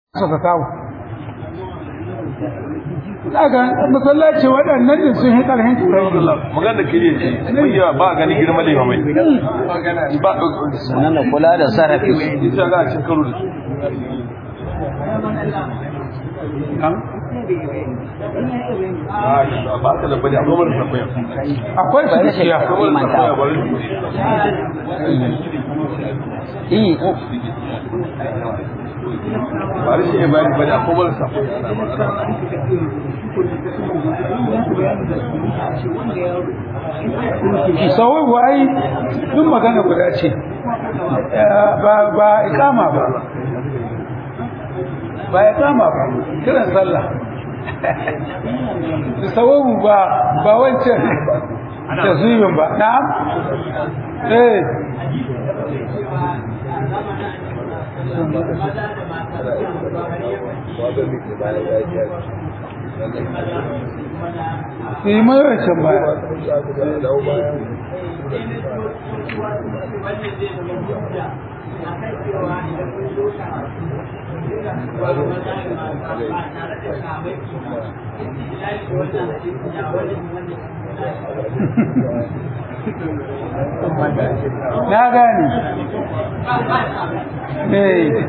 suka kawo daga masallaci waɗannan din sun yi ƙarfin turai magana da kiriye ce mai yawa ba a gani girma da mai ba sannan da kula da sarrafi ita ga a cin karo da su ba ka da bane a gomar sakwaya akwai su gaskiya imanta yi ba rashin yin bayani bane a gomar sakwaya sauwa ai duk magana guda ce ba ba ikama ba ba ikama ba kiran sallah sawabu ba ba wancan taswimin ba na'am eh yi mai wancan baya na gane eh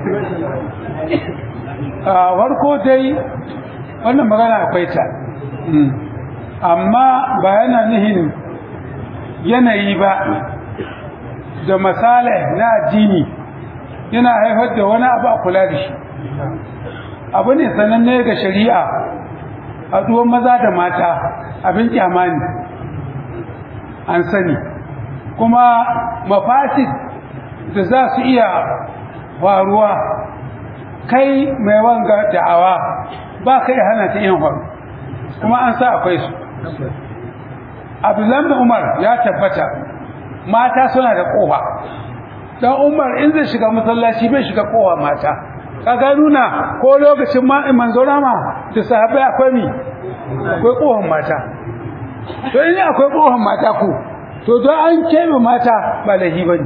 a farko dai wannan magana akwai ta amma ba yana nihin yanayi ba da misali na addini yana haifar da wani abu a kula da shi abu ne sananne ga shari'a a duwan maza da mata abin kyamani an sani kuma mafasid da za su iya faruwa kai mai wanga da'awa ba kai hana ta yin faru kuma an sa akwai su abdullahi umar ya tabbata mata suna da kofa dan umar in zai shiga masallaci bai shiga kofa mata kaga nuna ko lokacin ma manzo rama da sahabbai akwai mi akwai kofan mata to in akwai kofan mata ko to don an kebe mata ba lahi bane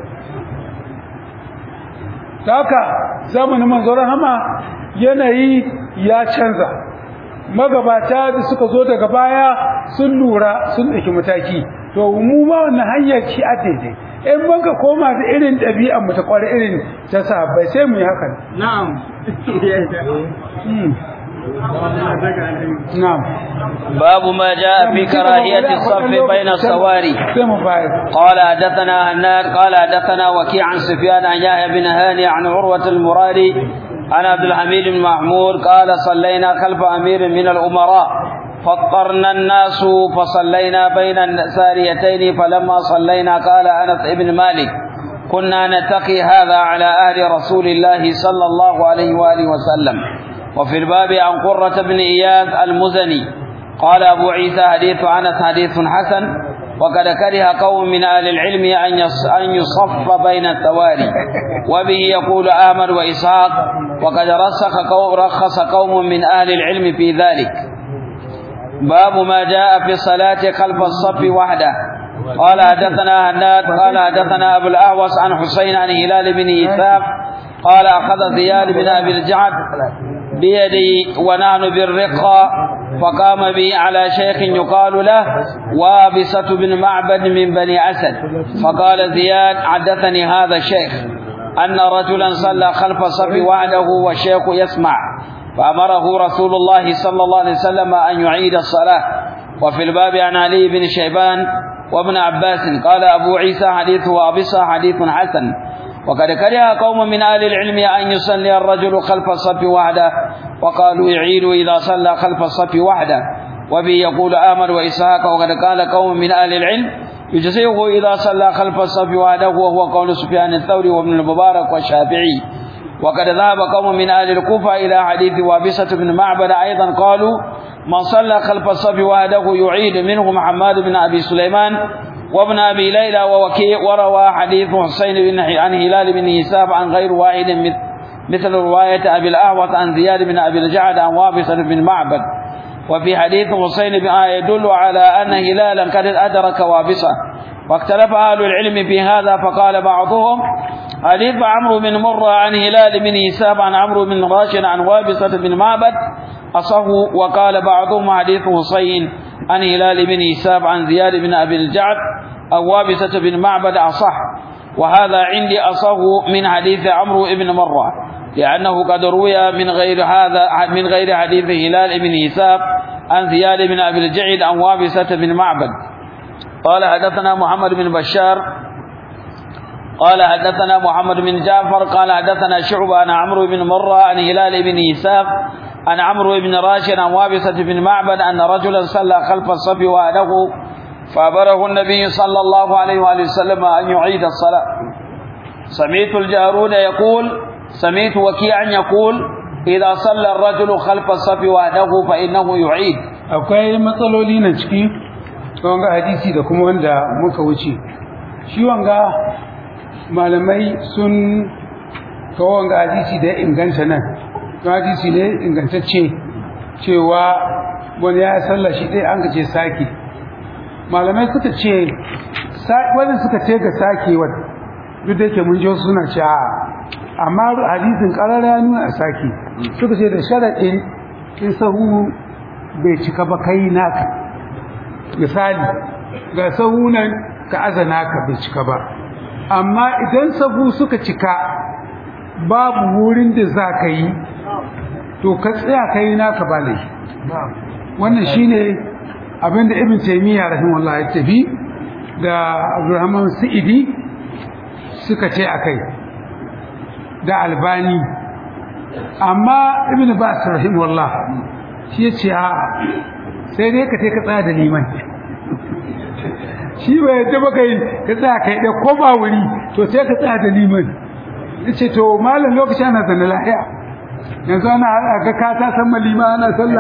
haka zamanin manzo rama yanayi ya canza magabata da suka zo daga baya sun lura sun ɗauki mataki to mu ma wannan hanyar ci a daidai in muka koma da irin ɗabi'an mu ta kwari irin ta sahabbai sai mu yi hakan na'am na'am باب ما جاء في كراهية الصف بين الصواري sai mu bayar قال حدثنا هناد قال حدثنا وكيع عن سفيان عن يحيى بن هاني عن عروة المرادي عن عبد الحميد بن محمود قال صلينا خلف أمير من الأمراء فاضطرنا الناس فصلينا بين الساريتين فلما صلينا قال أنس بن مالك كنا نتقي هذا على أهل رسول الله صلى الله عليه وآله وسلم وفي الباب عن قرة بن إياد المزني قال أبو عيسى حديث أنس حديث حسن وقد كره قوم من أهل العلم أن يص- أن يصف بين التواري وبه يقول أحمد وإسحاق وقد رسخ قوم رخص قوم من أهل العلم في ذلك باب ما جاء في الصلاة خلف الصف وحده قال حدثنا هناد قال حدثنا أبو الأهوص عن حسين عن هلال بن إيثاق قال أخذ زياد بن أبي الجعد بيدي ونحن بالرقة فقام بي على شيخ يقال له وابسة بن معبد من بني أسد فقال زياد حدثني هذا الشيخ أن رجلا صلى خلف الصف وحده والشيخ يسمع فأمره رسول الله صلى الله عليه وسلم أن يعيد الصلاة وفي الباب عن علي بن شيبان وابن عباس قال أبو عيسى حديث وابصة حديث حسن وقد كره قوم من أهل العلم أن يصلي الرجل خلف الصف وحده وقالوا يعيد إذا صلى خلف الصف وحده وبه يقول آمر وإسحاق وقد قال قوم من أهل العلم يجزئه إذا صلى خلف الصف وحده وهو قول سفيان الثوري وابن المبارك والشافعي وقد ذهب قوم من أهل الكوفة إلى حديث وابسة بن معبد أيضا قالوا من صلى خلف الصف وحده يعيد منهم حماد بن أبي سليمان وابن أبي ليلى ووكيع وروى حديث حسين بن عن هلال بن يساب عن غير واحد مثل مثل رواية أبي الأهوط عن زياد بن أبي الجعد عن وابسة بن معبد وفي حديث حسين بن آية يدل على أن هلالا قد أدرك وابسة واختلف أهل العلم في هذا فقال بعضهم حديث عمرو بن مرة عن هلال بن هشام عن عمرو بن راشد عن وابصة بن معبد أصه وقال بعضهم حديث حسين عن هلال بن هشام عن زياد بن أبي الجعد أو وابصة بن معبد أصح وهذا عندي أصه من حديث عمرو بن مرة لأنه قد روي من غير هذا من غير حديث هلال بن هشام عن زياد بن أبي الجعد عن وابصة بن معبد قال حدثنا محمد بن بشار قال حدثنا محمد بن جعفر قال حدثنا شعبة عن عمرو بن مرة عن هلال بن إساف عن عمرو بن راشد عن وابصة بن معبد أن رجلا صلى خلف الصف وأهله فأمره النبي صلى الله عليه وآله وسلم أن يعيد الصلاة سمعت الجارود يقول سمعت وكيعا يقول إذا صلى الرجل خلف الصف وأهله فإنه يعيد akwai matsaloli na ciki wanga hadisi da kuma wanda muka wuce shi wanga malamai sun kawo wanga hadisi da ya inganta nan to hadisi ne ingantacce cewa wani ya sallah shi ɗaya an gace sake malamai suka ce wani suka ce ga sakewar duk da yake mun ji wasu suna ce a amma hadisin ƙarara ya nuna a sake suka ce da sharaɗin in sahu bai cika ba kai naka misali ga sahu nan ka aza naka bai cika ba amma idan sahu suka cika babu wurin da za ka yi to ka tsaya ka yi naka ba laifi wannan shine abinda ibn taymiya rahimahullah ya tafi da abdurrahman sa'idi suka ce akai da albani amma ibn bas rahimahullah shi ya ce a sai dai ka ka tsaya da liman shi bai yadda baka yi ka tsaya kai da ko ba wuri to sai ka tsaya da liman yace to malam lokacin ana zanna lahiya yanzu ana ga ka ta san malima ana sallah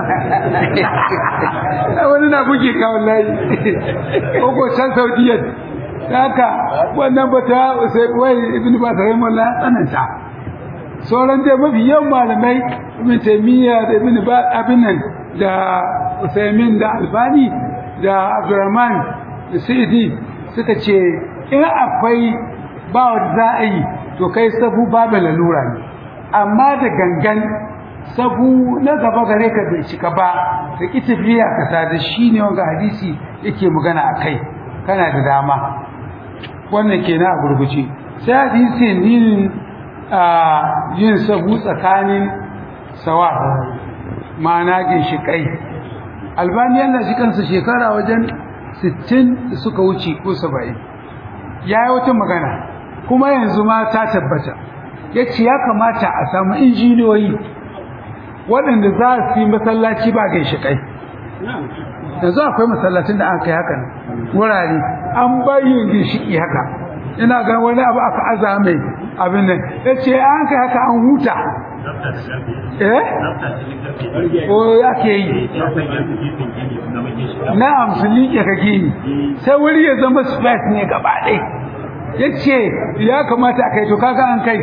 wani na buge ka wallahi ko ko can saudiya haka wannan bata sai wai ibnu ba sai mullah tsananta sauran dai mafi yawan malamai ibn taymiya da ibn ba abin nan da usaimin da albani da abdurrahman da sa'idi suka ce in akwai ba wanda za a yi to kai sabu babu lalura ne amma da gangan sabu na gaba gare ka bai cika ba da ki tafiya ka sada shi ne wanga hadisi yake magana a kai kana da dama wannan kenan a gurguje sai hadisi nin a yin sabu tsakanin sawa ma'ana ginshiƙai albani yana shi kansa shekara wajen 60 da suka wuce ko 70 ya yi wata magana kuma yanzu ma ta tabbata ya ce ya kamata a samu injiniyoyi waɗanda za su yi masallaci ba ginshiƙai yanzu akwai masallacin da an kai haka wurare an bayin ginshiki haka ina ga wani abu aka aza mai abin nan ya ce an kai haka an huta eh ko ake yi na amsuli ke kake yi sai wuri ya zama space ne gaba ɗai ya ce ya kamata a kai to kaga an kai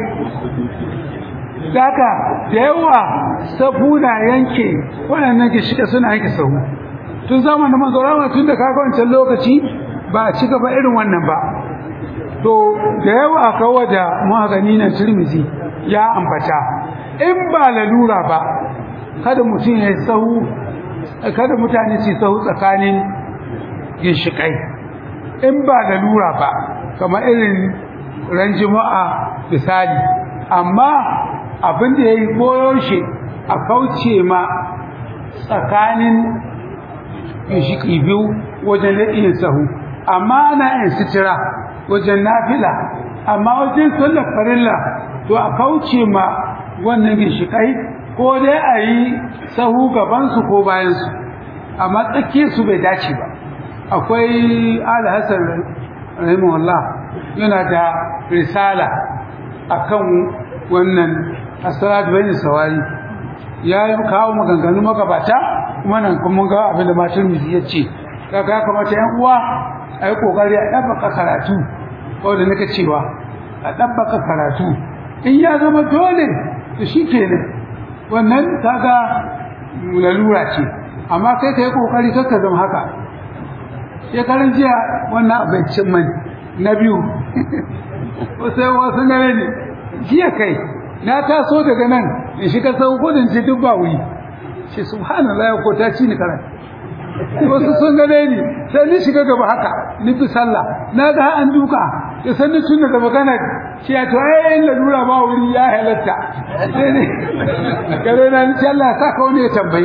Daka da yawa safuna yanke waɗannan ke shiga suna yanke sahu tun zamanin manzo rama tun da kaga wancan lokaci ba a ci gaba irin wannan ba to da yawa kawo da magani na turmizi ya ambata in ba lalura ba kada mutum ya sahu kada mutane su sahu tsakanin ginshikai in ba lalura ba kamar irin ran juma'a misali amma abin da ya yi koyo shi a kauce ma tsakanin ginshiki biyu wajen naɗin sahu amma ana yin sitira wajen nafila amma wajen sallar farilla to a kauce ma wannan ginshikai ko dai a yi sahu gabansu ko bayansu amma tsakiyarsu bai dace ba akwai alhassan rahimahullah yana da risala akan wannan asalatu bayin sawari ya yi kawo maganganu magabata kuma nan kuma ga abin da matan miji ya ce kaga kamata yan uwa a yi kokari a ɗabbaka karatu wanda nika cewa a ɗabbaka karatu in ya zama dole to shi kenan wannan kaga lalura ce amma kai ka yi kokari kakka zama haka shekaran jiya wannan abincin man na biyu sai wasu gane ne jiya kai na taso daga nan in shiga sau gudun ce duk ba wuri ce subhanallah ko ta ci ni karan wasu sun gane ni sai ni shiga gaba haka ni fi sallah na ga an duka ya san ni tun daga magana shi ya to ai in lalura ba wuri ya halatta sai ne gare na ni Allah ya saka wani ya tambaye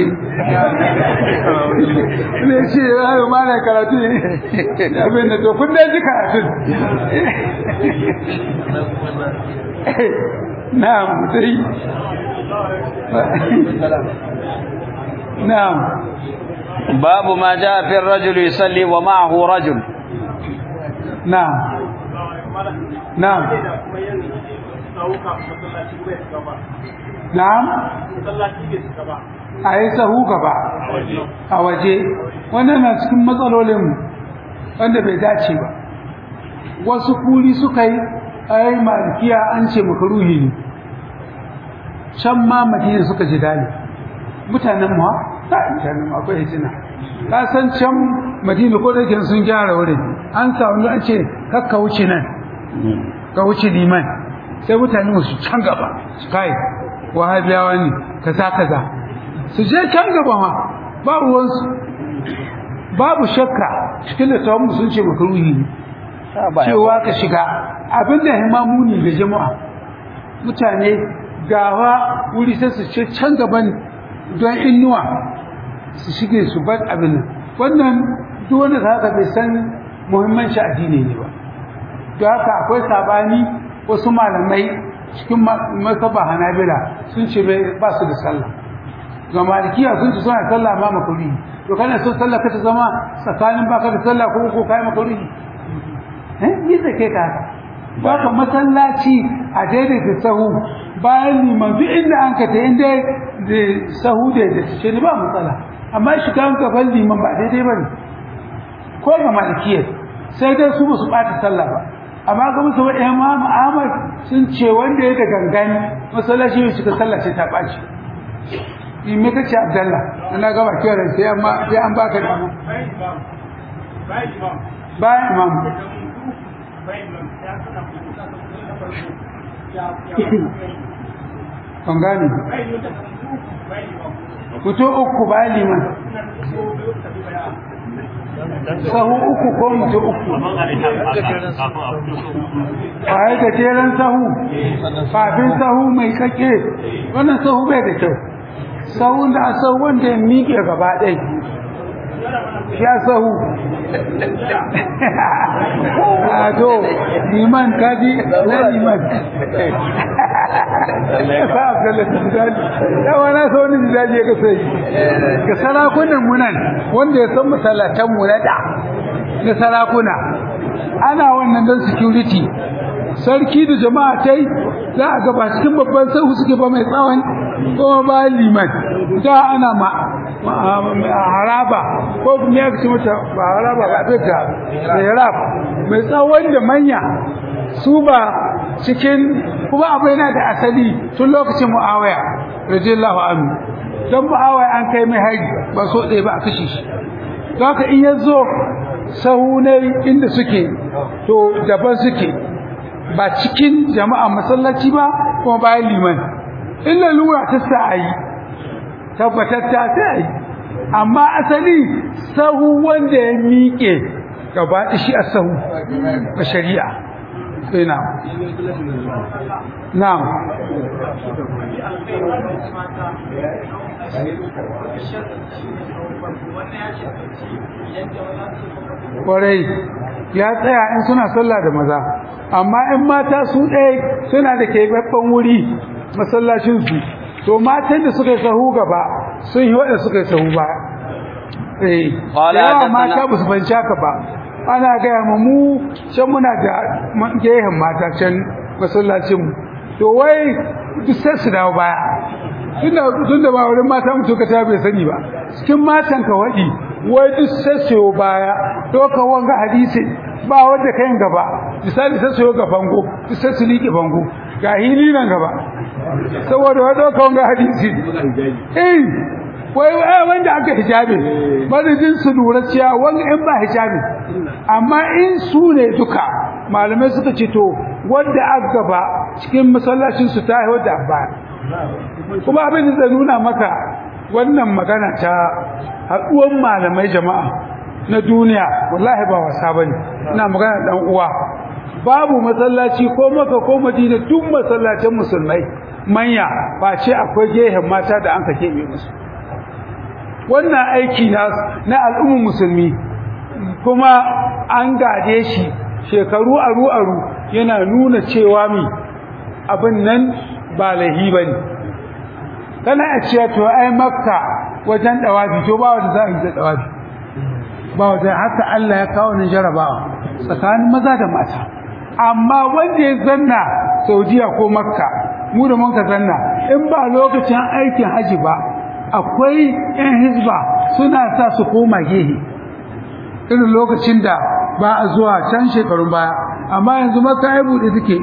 ne ce ai ma na karatu ne abin da to kun dai ji karatu na'am sai na'am باب ما جاء في الرجل يصلي ومعه رجل na'am na'am na'am a yi sahu gaba a waje wannan na cikin matsalolinmu wanda bai dace ba wasu kuri suka yi ai malikiya an ce makaruhi ne can ma madina suka ji dali mutanen mu ta mutanen mu akwai hitina ka san can madina ko da yake sun gyara wurin an samu an ce kakka wuce nan ka wuce liman sai mutane mu su can gaba su kai wahabiyawa ne kaza kaza su je can gaba ma ba ruwansu babu shakka cikin da tawon sun ce makaruhi ne cewa ka shiga abinda himamuni ga jama'a mutane gawa wuri sai su ce can gaban don innuwa su shige su bar abin nan wannan duk wanda haka bai san muhimmanci addini ne ba don haka akwai sabani wasu malamai cikin masaba hanabila sun ce ba su da sallah ga malikiya sun ce suna sallah ma makuri to kana so sallah ka ta zama tsakanin baka da sallah ko ko kai makuri eh yi da ke ka ba ka masallaci a daidaita sahu bayan liman duk inda an ka ta inda da sahu da da ce ba matsala amma shi kan gaban liman ba daidai bane ko ga malikiyar sai dai su ba su bata sallah ba amma ga musu wa Imam Ahmad sun ce wanda ya da gangan masallaci ya shiga sallah sai ta baci in me kace Abdullah ana ga bakin ran sai amma sai an baka da mu bayan imam kan gani fito uku bayan liman sahu uku ko mutu uku a yi gajeren sahu kafin sahu mai kake wannan sahu bai da kyau sahun da a sahu wanda ya miƙe gaba ɗai ya sahu a to liman kaji na liman sa abdullahi jidali yawa na so wani jidali ya kasa yi ga sarakunan munan wanda ya san masallatan mu na da na sarakuna ana wannan don security sarki da jama'a tai za a gaba cikin babban sahu suke ba mai tsawon kuma bayan liman da ana ma haraba ko kuma ya ci mata ba haraba ba ta mihrab mai tsawon da manya su ba cikin kuma abu yana da asali tun lokacin muawiya radiyallahu anhu dan muawiya an kai mai hari ba so ɗaya ba a kashe shi don haka in ya zo sahu ne inda suke to daban suke ba cikin jama'a masallaci ba kuma bayan liman illa lura ta sa a yi tabbatatta sai a yi amma asali sahu wanda ya miƙe gaba shi a sahu ga shari'a sai na na kwarai ya tsaya in suna sallah da maza amma in mata su ɗaya suna da keɓaɓɓen wuri masallacinsu to matan da suka yi sahu gaba sun yi waɗanda suka yi sahu ba eh yawa mata ba su fanci haka ba ana gaya ma mu can muna da gehen mata can masallacinmu to wai duk sai su dawo baya tun da ba wurin mata mutu ka ta bai sani ba cikin matan ka waɗi wai duk sai su baya to ka wanga hadisi ba wanda kayan gaba misali sai su yi ga bango duk sai su liƙe bango ga hili nan gaba saboda wai ɗauka wanga hadisi eh wai wai wanda aka hijabi madadin su lura cewa wanga in ba hijabi amma in su ne duka malamai suka ce to wadda aka gaba cikin masallacin su ta yi wadda abba kuma abin da zai nuna maka wannan magana ta haɗuwan malamai jama'a na duniya wallahi ba wasa bane ina magana dan uwa babu masallaci ko maka ko madina duk masallacin musulmai manya ba ce akwai gehen mata da an ka keɓe musu wannan aiki na na al'ummar musulmi kuma an gade shi shekaru aru aru yana nuna cewa mi abin nan ba lahi bane kana a cewa to ai makka wajen dawafi to ba wanda za a yi da dawafi ba wanda haka Allah ya kawo ni jarabawa tsakanin maza da mata amma wanda ya zanna Saudiya ko Makka mu da mun ka zanna in ba lokacin aikin haji ba akwai ƴan hizba suna sa su koma gehe irin lokacin da ba a zuwa can shekarun baya amma yanzu Makka ai bude take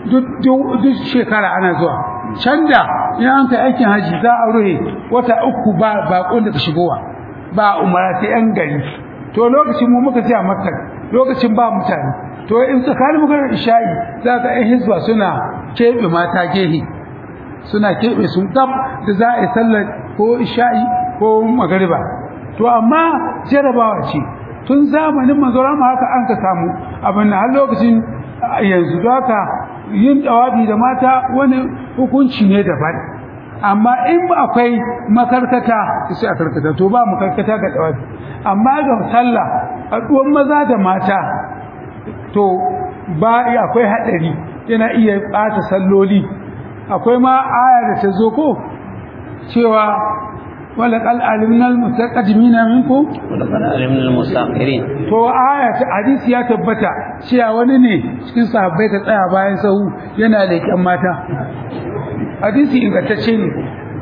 duk shekara ana zuwa can da in an kai aikin haji za a ruhe wata uku ba baƙon da ka shigowa ba umara ta ƴan gari to lokacin mu muka je a Makka lokacin ba mutane to in tsakanin maganar isha'i za ka ɗan hizba suna keɓe mata gehe suna keɓe sun gab da za a yi sallar ko isha'i ko magariba to amma jarabawa ce tun zamanin manzora ma haka an ka samu abin na har lokacin yanzu da haka yin dawabi da mata wani hukunci ne daban amma in ba akwai makarkata sai a karkata to ba makarkata ga dawabi amma ga sallah haɗuwan maza da mata to ba akwai hadari yana iya bata salloli akwai ma aya da ta zo ko cewa wala qal alimna al mustaqdimina minkum wala qal alimna al mustaqirin to aya ta hadisi ya tabbata cewa wani ne cikin sahabbai ka tsaya bayan sahu yana leƙen mata hadisi ingantacce ne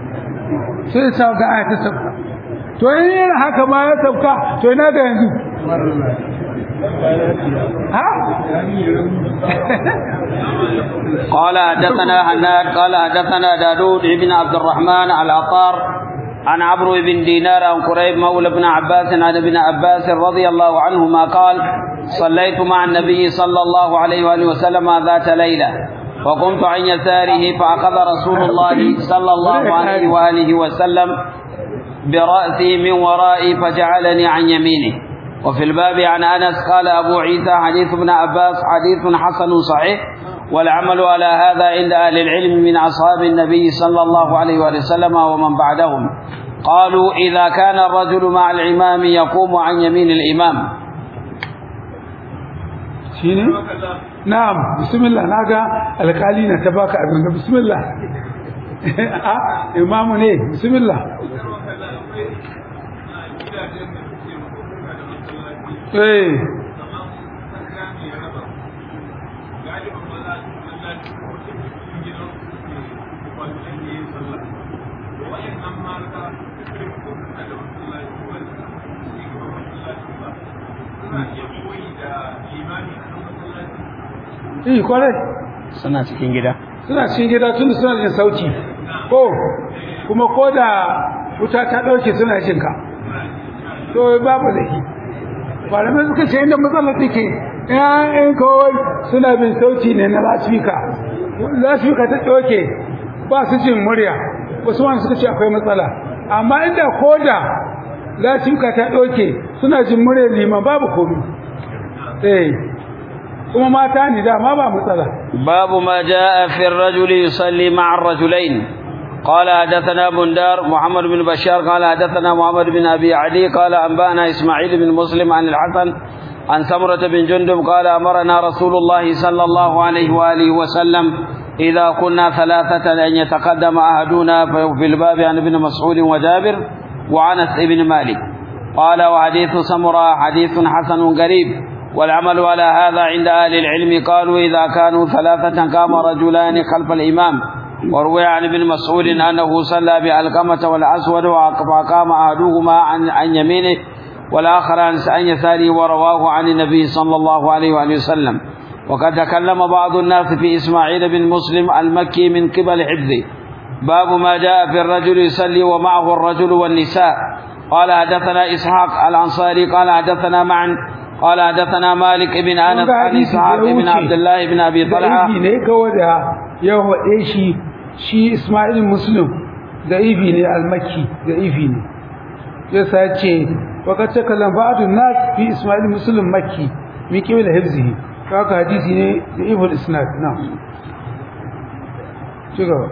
sai sa ga aya ta sabka to yin haka ma ya sabka to ina ga yanzu قال حدثنا هناد قال حدثنا داود بن عبد الرحمن العطار عن عمرو بن دينار عن قريب مولى بن عباس عن ابن عباس رضي الله عنهما قال صليت مع النبي صلى الله عليه وآله وسلم ذات ليلة وقمت عن يساره فأخذ رسول الله صلى الله عليه وآله وسلم برأسي من ورائي فجعلني عن يمينه وفي الباب عن أنس قال أبو عيسى حديث ابن عباس حديث حسن صحيح والعمل على هذا عند أهل العلم من أصحاب النبي صلى الله عليه وسلم ومن بعدهم قالوا إذا كان الرجل مع الإمام يقوم عن يمين الإمام shine na'am bismillah naga alkali na ta baka abin bismillah a imamu ne bismillah eh Eh kwarai suna cikin gida suna cikin gida tun suna jin sauti ko kuma ko da wuta ta dauke suna jin ka to babu da shi malamai suka ce inda matsalar take ƴaƴan kawai suna bin sauti ne na lasfika lasfika ta dauke ba su jin murya wasu wani suka ce akwai matsala amma inda ko da lasfika ta dauke suna jin murya liman babu komai eh kuma mata ne dama ba matsala باب ما جاء في الرجل يصلي مع الرجلين قال حدثنا بندار محمد بن بشار قال حدثنا محمد بن أبي عدي قال أنبأنا إسماعيل بن مسلم عن الحسن عن سمرة بن جندب قال أمرنا رسول الله صلى الله عليه وآله وسلم إذا كنا ثلاثة أن يتقدم أحدنا في الباب عن ابن مسعود وجابر وعنس بن مالك قال وحديث سمرة حديث حسن قريب والعمل على هذا عند أهل العلم قالوا إذا كانوا ثلاثة قام رجلان خلف الإمام وروي عن ابن مسعود أنه صلى بألقمة والأسود وقام أحدهما عن, عن يمينه والآخر عن يساره ورواه عن النبي صلى الله عليه وآله وسلم وقد تكلم بعض الناس في إسماعيل بن مسلم المكي من قبل حفظه باب ما جاء في الرجل يصلي ومعه الرجل والنساء قال حدثنا إسحاق الأنصاري قال حدثنا معا قال حدثنا مالك بن انس عن اسحاق بن عبد الله بن ابي da طلحه ibi ne kawai da ya waɗe shi shi Ismail Muslim da ibi ne almaki da ibi ne ya sace wakar ta kalan ba'adun nas fi Ismail Muslim makki mi kiwi da hifzihi haka hadisi ne da ibul isnad na ci gaba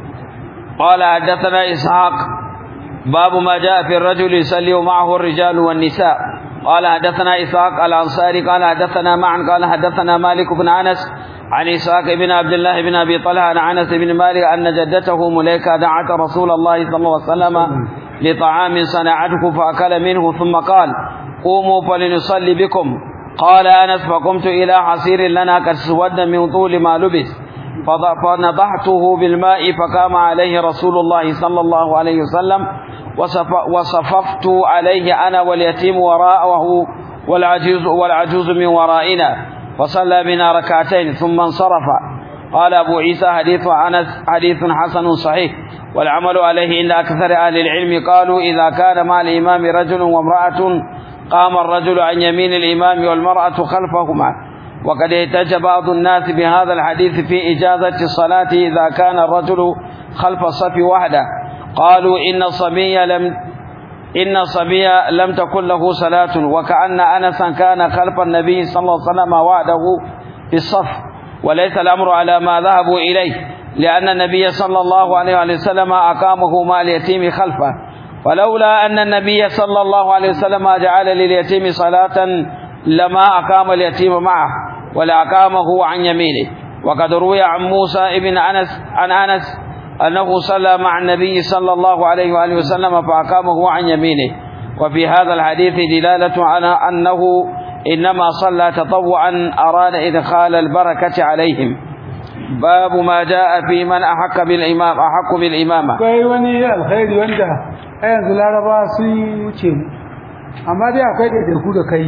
قال حدثنا اسحاق باب ما جاء في الرجل يصلي ومعه الرجال والنساء قال حدثنا اسحاق الانصاري قال حدثنا معا قال حدثنا مالك بن انس عن اسحاق بن عبد الله بن ابي طلحه عن انس بن مالك ان جدته مليكه دعت رسول الله صلى الله عليه وسلم لطعام صنعته فاكل منه ثم قال قوموا فلنصلي بكم قال انس فقمت الى حصير لنا قد سود من طول ما لبس فض- فنضحته بالماء فقام عليه رسول الله صلى الله عليه وسلم وصف- وصففت عليه انا واليتيم وراءه والعجوز والعجوز من ورائنا فصلى بنا ركعتين ثم انصرف قال ابو عيسى حديث انس حديث حسن صحيح والعمل عليه عند اكثر اهل العلم قالوا اذا كان مع الامام رجل وامراه قام الرجل عن يمين الامام والمراه خلفهما وقد احتج بعض الناس بهذا الحديث في إجازة الصلاة إذا كان الرجل خلف الصف وحده قالوا إن الصبي لم إن الصبي لم تكن له صلاة وكأن أنسا كان خلف النبي صلى الله عليه وسلم وحده في الصف وليس الأمر على ما ذهبوا إليه لأن النبي صلى الله عليه وسلم أقامه مع اليتيم خلفه ولولا أن النبي صلى الله عليه وسلم جعل لليتيم صلاة لما أقام اليتيم معه ولا أقامه عن يمينه وقد روي عن موسى ابن أنس عن أنس أنه صلى مع النبي صلى الله عليه وآله وسلم فأقامه عن يمينه وفي هذا الحديث دلالة على أنه إنما صلى تطوعا أراد إدخال البركة عليهم باب ما جاء في من أحق بالإمام أحق بالإمامة akwai wani alkhairi wanda a yanzu laraba sun wuce mu amma dai akwai ɗaiɗaiku da kai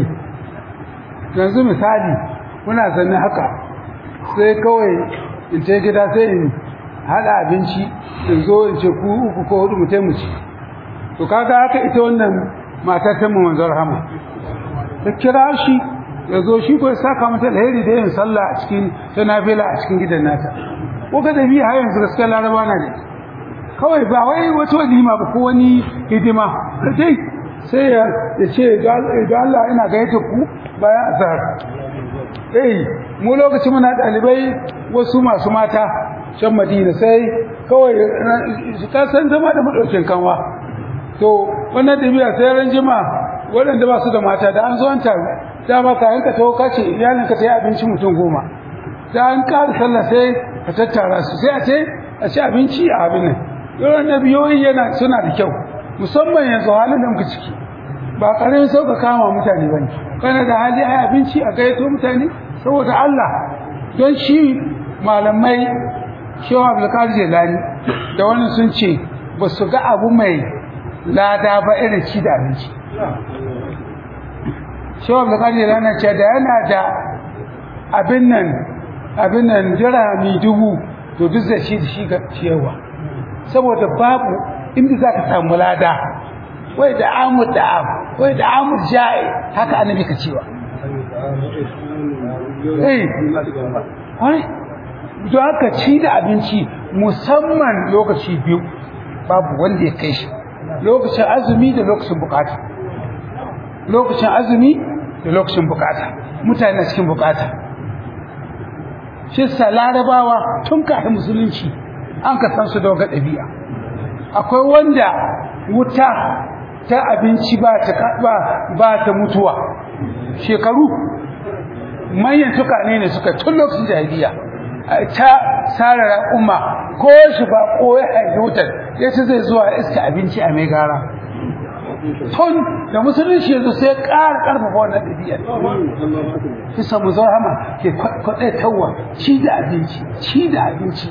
yanzu misali muna zanne haka sai kawai in ce gida sai in haɗa abinci in zo in ce ku uku ko hudu mu mu ci to kaga haka ita wannan matar ta mu manzon rahama ta kira shi ya zo shi ko ya saka mata alheri da yin sallah a cikin ta nafila a cikin gidan nata ko ga dabi har yanzu gaskiya laraba na ne kawai ba wai wata walima ba ko wani hidima dai sai ya ya ce da Allah ina gayyata ku bayan azhar eh mu lokaci muna dalibai wasu masu mata can Madina sai kawai ka san zama da madaukin kanwa to wannan dabi'a sai ran jima waɗanda ba su da mata da an zo an taru dama ka yanka tawo kace iyalin ka ta yi abinci mutum goma da an ƙara sallah sai ka tattara su sai a ce a ci abinci a abin nan yawan nabiyoyi yana suna da kyau musamman yanzu halin da muka ciki ba ƙarin sauka kama mutane ba ne kana da hali a abinci a gayyato mutane saboda Allah don shi malamai shehu abdulkadir jelani da wani sun ce ba su ga abu mai lada ba irin ci da abinci shehu abdulkadir jelani ce da yana da abin nan abin nan jirami dubu to duk da shi da shi ga ciyarwa saboda babu inda za ka samu lada wai da amur da amu wai da amur ja'i haka annabi ka cewa eh wai don haka ci da abinci musamman lokaci biyu babu wanda ya kai shi lokacin azumi da lokacin bukata lokacin azumi da lokacin bukata mutane cikin bukata shi sa larabawa tun kafin musulunci an ka san su da waga ɗabi'a akwai wanda wuta ta abinci ba ta ba ba ta mutuwa shekaru manyan tukane ne suka tun lokacin jahiliya ta sarara umma ko shi ba ko ya haifi wutar ya ce zai zuwa iska abinci a mai gara tun da musulunci yanzu sai ƙara ƙarfafa wannan ɗabi'ar kisa mu hama ke kwaɗai tawa ci da abinci ci da abinci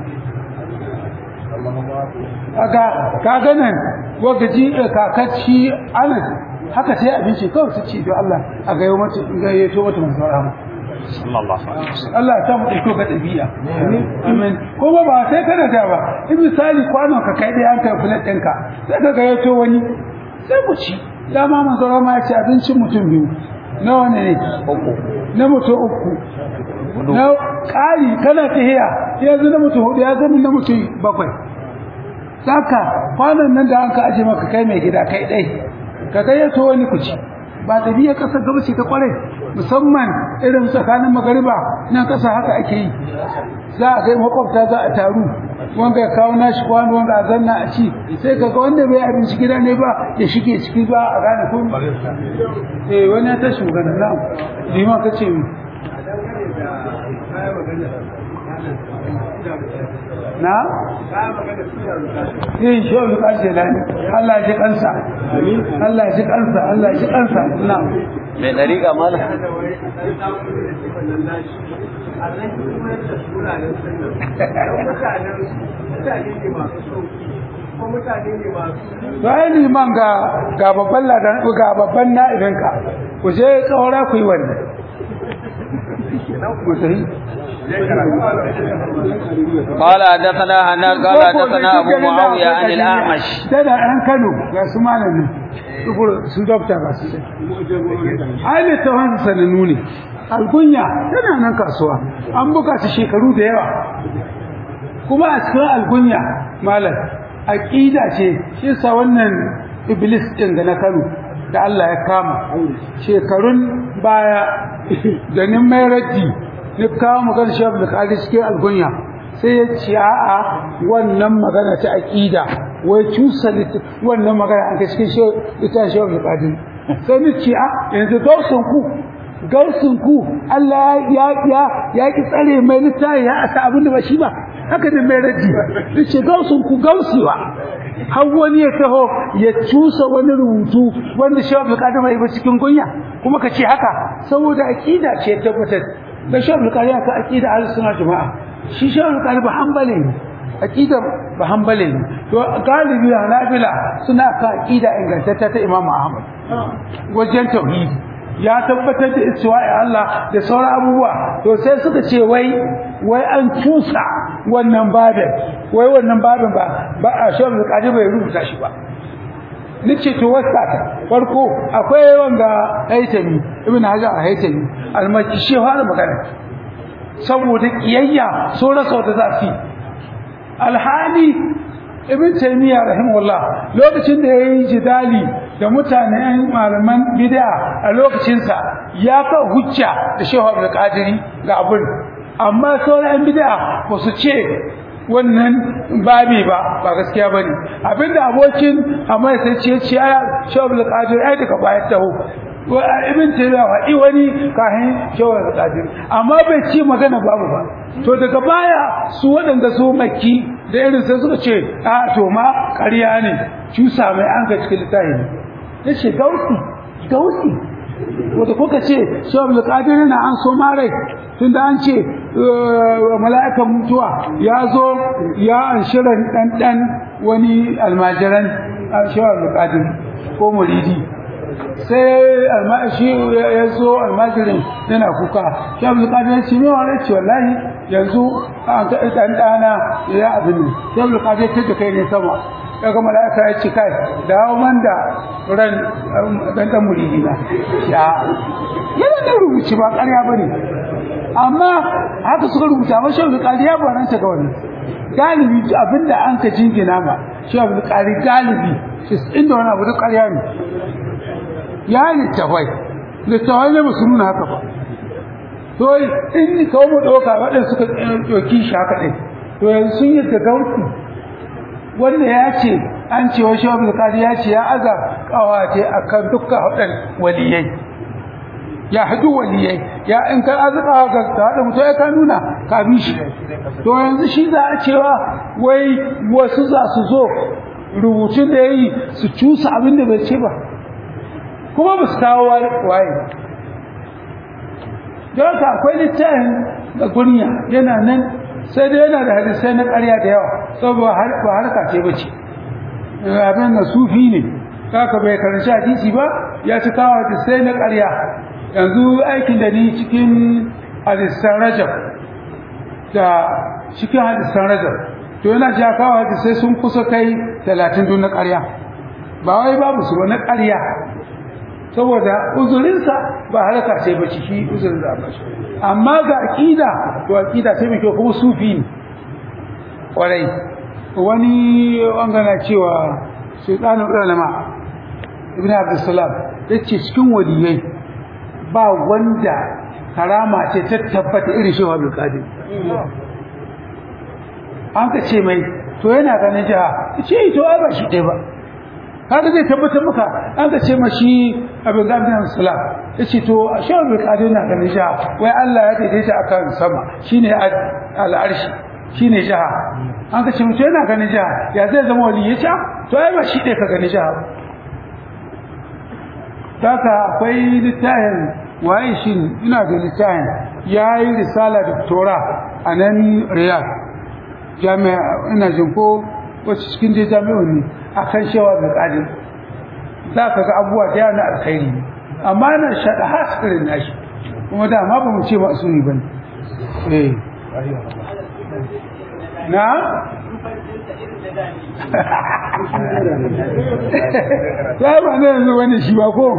kaga kaga nan wagaji kakacci anas haka sai abinci kawai su ci don Allah a gayo mata gayyato mata manzo rahama sallallahu alaihi wasallam Allah ta mu dauko ga dabi'a amin kuma ba sai kana da ba in misali kwanon ka kai dai an kai fulat ɗinka sai ka gayyato wani sai ku ci dama manzo rahama ya ce abincin mutum biyu nawa ne uku na mutum uku na ƙari kana tahiya yanzu na mutum hudu ya zama na mutum bakwai saka kwanan nan da an ka aje maka kai mai gida kai dai ka gayyato wani kuci ba ɗabi'a ƙasar gaba ce ta kwarai musamman irin tsakanin magariba nan ƙasa haka ake yi za a kai makwabta za a taru wanda ya kawo nashi kwano wanda a zanna a ci sai ka ga wanda bai abinci gida ne ba ya shige ciki ba a gane kun eh wani ya ta shugana na liman ka ce mi na yin shi wani ƙarshe lani Allah ji kansa Allah ji kansa Allah ji kansa na mai dariƙa mala to ai liman ga ga babban ladan ga babban na'ibinka ku je tsawara ku yi wannan ku tafi قال حدثنا هنال قال حدثنا ابو معاويه عن الاعمش da an Kano ga su malamin su dokta ba su ai ne tawon sananu ne algunya tana nan kasuwa an buga ta shekaru da yawa kuma a cikin algunya malam aqida ce shi sa wannan iblis din ga na Kano da Allah ya kama shekarun baya da nin mai raddi ni kawo magana shi da kaji cikin algunya sai ya ce a'a wannan magana ta aqida wai cusa wannan magana an kai cikin shi ita shi da kaji sai ni ce a yanzu gausun ku gausun ku Allah ya ya ya ki tsare mai littafi ya asa abin da ba shi ba haka da mai raddi yace gausun ku gausiwa har wani ya taho ya cusa wani rubutu wanda shi da kaji mai ba cikin gunya kuma ka ce haka saboda aqida ce tabbatar da shi da kaji ka aqida ahlus sunna jama'a shi shi da kaji ba hanbali ne aqida ba hanbali ne to galibi hanabila suna ka aqida ingantacce ta Imam Ahmad wajen tauhidi ya tabbatar da istiwa'i Allah da sauran abubuwa to sai suka ce wai wai an cusa wannan babin wai wannan babin ba ba a shi da kaji bai rubuta shi ba nace to wasta ta farko akwai wanda haitami ibn hajar a haitami almaki shi fara magana saboda kiyayya so rasa da zafi alhali ibn taymiya rahimahullah lokacin da yayi jidali da mutanen malaman bid'a a lokacin sa ya ka hujja da shehu abdul qadiri ga abun amma sauran bid'a ba su ce wannan babi ba ba gaskiya bane abinda abokin amma sai ce ce ya shawul qadir ai daga bayan taho wa ibn tayyiba wa wani kahin shawul qadir amma bai ci magana babu ba to daga baya su wadanda su makki da irin sai suka ce a to ma ƙarya ne cusa mai an ga cikin littafi yace gausi gausi wanda kuka ce shawul qadir na an so mare tunda an ce mala'ikan mutuwa ya zo ya anshiran ɗanɗan wani almajiran shawar bukatun ko muridi sai almashi ya zo almajirin yana kuka shawar bukatun ya ce mewa rai ce wallahi yanzu an kaɗi ɗanɗana ya abin ne shawar bukatun ya da kai ne sama daga mala'ika ya ce kai dawo man da ran ɗanɗan muridi na ya yana da rubuci ba ƙarya ba ne amma haka suka rubuta ba shehu qali ya baranta ga wannan galibi abinda an ka jingina ma shehu qali galibi inda wani abu duk ƙarya ne ya littafai littafai ne musu nuna haka ba to in ni kawo mu ɗauka waɗanda suka ɗauki shi haka ɗin to yanzu sun yi da gauti wanda ya ce an ce wa shehu qali ya ce ya aza kawace akan dukkan waɗannan waliyai ya hadu waliyai ya in ka azuka ga hada mutum ya ka nuna ka bi shi to yanzu shi za a cewa wai wasu za su zo rubutun da yayi su cusa abin da bai ce ba kuma ba su kawo waye don ka akwai littafin da kunya yana nan sai dai yana da hadisai na ƙarya da yawa saboda ba harka ce ba ce abin da sufi ne kaka bai karanci hadisi ba ya ci kawo hadisai na ƙarya yanzu aikin da ni cikin hadisan rajab da cikin hadisan rajab to yana ja kawo hadisai sun kusa kai talatin dun na ƙarya ba wai babu su ba na ƙarya saboda uzurinsa ba harka ce ba shi uzurin da ba shi amma ga aqida to aqida sai mai kyau kuma sufi ne kwarai wani wangana cewa sultanul ulama ibn abdussalam yace cikin waliyai ba wanda karama ce ta tabbata irin shehu abdul qadir an ka ce mai to yana ganin jiha ce to ai ba shi ɗaya ba kaga zai tabbatar maka an ka ce ma shi abin da abin salam yace to shehu abdul qadir na ganin jiha wai Allah ya daidaita akan sama shine al'arshi shine jiha an ka ce mutum yana ganin jiha ya zai zama wali ya ce to ai ba shi ɗaya ka gani jiha Daka akwai littafin waye shi ina da littafin ya yi risala doktora a nan riyadh jami'a ina jin ko wacce cikin dai jami'on ne a kan shewa da ƙadin za ka ga abubuwa da yana alkhairi amma na shaɗa hasirin nashi kuma dama ba mu ce masu ne ba ne na ya ba na yanzu wani shi ba ko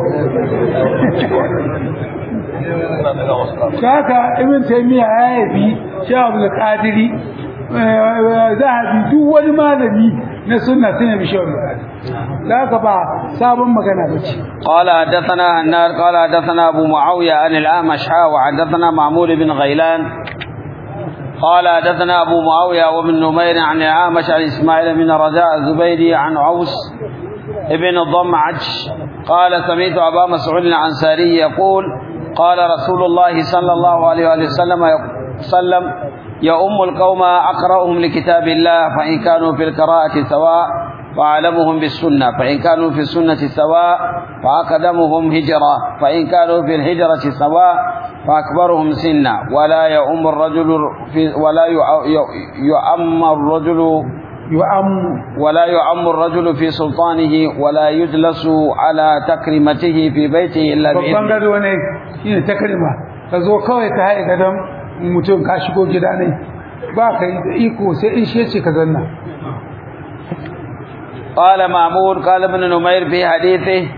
kaka ibn taymiya ya yabi sha abu qadiri zahabi duk wani malami na sunna sai bi shi kaka ba sabon magana bace قال حدثنا النار قال حدثنا ابو معاويه عن الاعمش وحدثنا معمول بن غيلان قال حدثنا أبو معاوية وابن نمير عن العامش عن إسماعيل بن رجاء الزبيدي عن عوس ابن الضمعج قال سمعت أبا مسعود العنساري يقول قال رسول الله صلى الله عليه وسلم وسلم يؤم القوم أقرأهم لكتاب الله فإن كانوا في القراءة سواء وأعلمهم بالسنة فإن كانوا في السنة سواء فأقدمهم هجرة فإن كانوا في الهجرة سواء فأكبرهم سنا ولا يؤم الرجل في ولا يؤم الرجل يؤم ولا يؤم الرجل في سلطانه ولا يجلس على تكريمته في بيته إلا babban بإذنه gado ne shine takrima ka zo kawai ka haɗe gadon mutum ka shigo gida ne ba ka yi da iko sai in shi ce ka zanna قال معمور قال ابن نمير في حديثه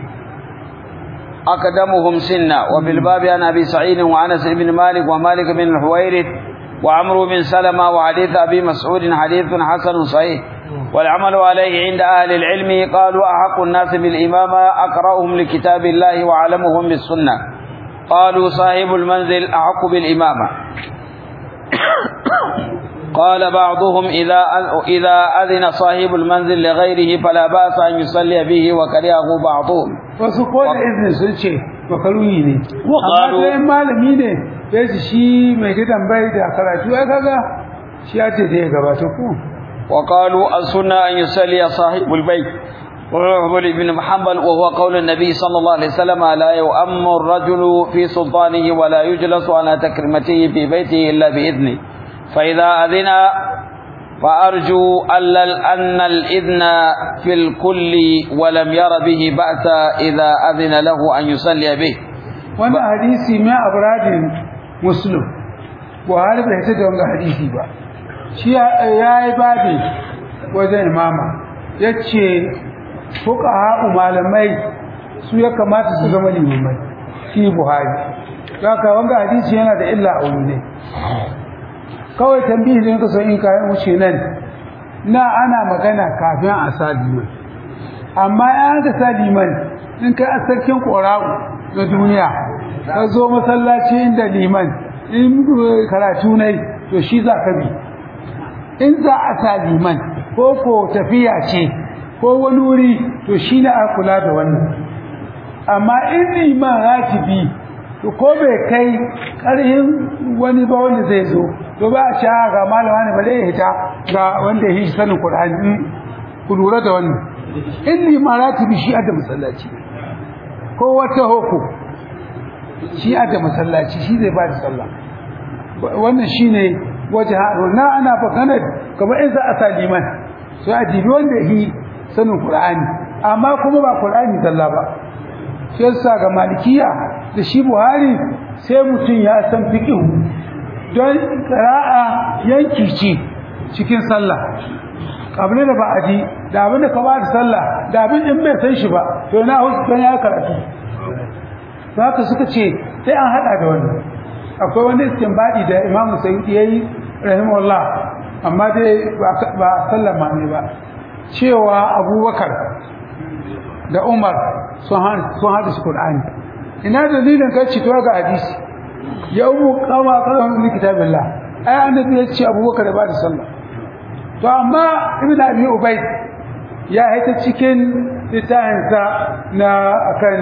أقدمهم سنا وفي الباب عن أبي سعيد وأنس بن مالك ومالك بن الحويرث وعمرو بن سلمة وحديث أبي مسعود حديث حسن صحيح والعمل عليه عند أهل العلم قالوا أحق الناس بالإمامة أقرأهم لكتاب الله وأعلمهم بالسنة قالوا صاحب المنزل أحق بالإمامة قال بعضهم إذا إذا أذن صاحب المنزل لغيره فلا بأس أن يصلي به وكرهه بعضهم wasu ko da izinin sun ce makaruhi ne Wa amma sai malami ne ya ji shi mai gidan bai da karatu ya kaga shi ya ce zai gabata ko وقالوا السنة أن يصلي صاحب البيت وعمر بن محمد وهو قول النبي صلى الله عليه وسلم لا يؤم الرجل في سلطانه ولا يجلس على تكريمته في بيته إلا بإذنه فإذا أذن فأرجو ألا- أن الإذن في الكل ولم ير به بأس إذا أذن له أن يصلي به wannan hadisi mai abradin muslim buhari bai ta da wannan hadisi ba shi ya yi babi wajen imama ya ce fuka malamai su ya kamata su zama limamai shi buhari za ka wanga hadisi yana da illa a wuri ne kawai tambihi ne kaso in kayan wuce nan na ana magana kafin a sa liman amma ya ga sa liman in kai asarkin ƙora'u na duniya ka zo masallaci inda liman in karatu ne to shi za ka bi in za a sa liman ko ko tafiya ce ko wani wuri to shi na a kula da wannan amma in liman ratibi to ko bai kai ƙarhin wani ba wanda zai zo to ba a sha ga malama ne ba zai hita ga wanda ya yi sanin Qur'ani ku lura da wannan in liman ratibi shi a da masallaci ko wata hoko shi a da masallaci shi zai ba da sallah wannan shine waje haɗo na ana bakana kamar in za a sa liman sai a dibi wanda yi sanin Qur'ani amma kuma ba Qur'ani zalla ba shi yasa ga malikiya da shi Buhari sai mutum ya san fiqh don qira'a yanki ce cikin sallah kabila da ba'adi da abin da ka ba da sallah da abin in bai san shi ba to na hukunta ya karatu to haka suka ce sai an hada da wannan akwai wani istinbadi da imamu sayyidi yayi rahimahullah amma dai ba- ba sallama ne ba cewa abubakar da umar sun hada sun hada shi qur'ani ina dalilin kai ci to ga hadisi ya umu kama kama min kitabillah ai annabi ya ce abubakar da ba da sallah to amma ibn abi ubayd ya haita cikin littafinsa na akan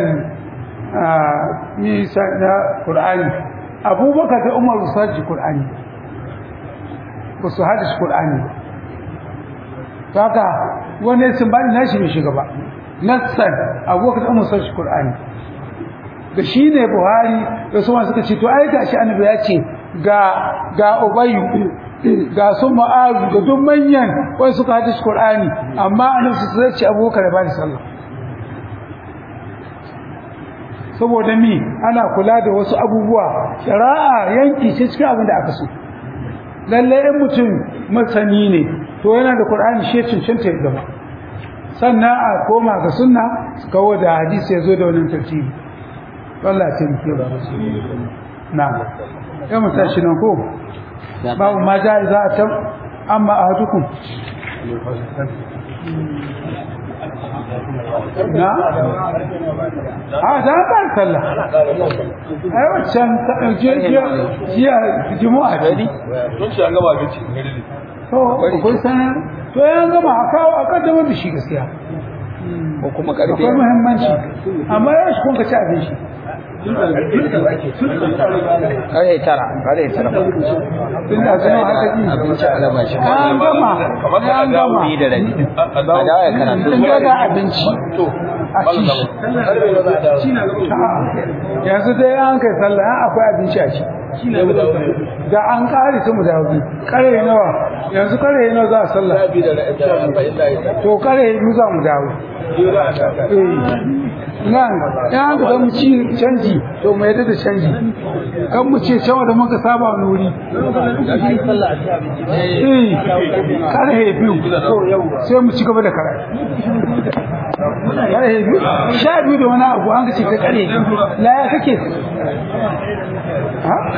nisa na qur'ani abubakar da umar su haji qur'ani ba su haji qur'ani to haka wani sun bani nashi bai shiga ba nassan abubakar da umar su haji qur'ani da shi ne buhari da su suka ce to ai gashi annabi ya ce ga ga ubayyu ga su ma'azu da duk manyan wai suka hadisi qur'ani amma annabi sai ce abubakar da bani sallah saboda mi ana kula da wasu abubuwa shari'a yanki ce cikin abin da aka so lalle in mutum masani ne to yana da qur'ani shi cancanta ya gaba sannan a koma ga sunna kawo da hadisi ya zo da wannan tartibi Allah ya taimake ba na ya mu tashi nan ko babu ma ja za a tam amma ahadukum na a da ba sallah ai wancan je je jiya juma'a ce Don shi an gaba abinci gari ne. to akwai sanar to ya gama a kawo a kaddamar da shi gaskiya ko kuma karfe akwai muhimmanci amma ya shi kun ka ci abin shi kare tara kare tara tun da zama haka ji abinci a raba shi an gama an gama Ni da rabi A a dawo ya karatu tun daga abinci a ci shi A'a, yanzu dai an kai sallah an akwai abinci a ci da an kare su mu dawo kare nawa yanzu kare nawa za a sallah to kare biyu za mu dawo eh nan ya an ga mu ci canji to mu yadda da canji kan mu ce cewa da muka saba wani wuri eh kare biyu sai mu ci gaba da kare kare biyu sha biyu da wani abu an ga ce ka kare biyu la ya kake ha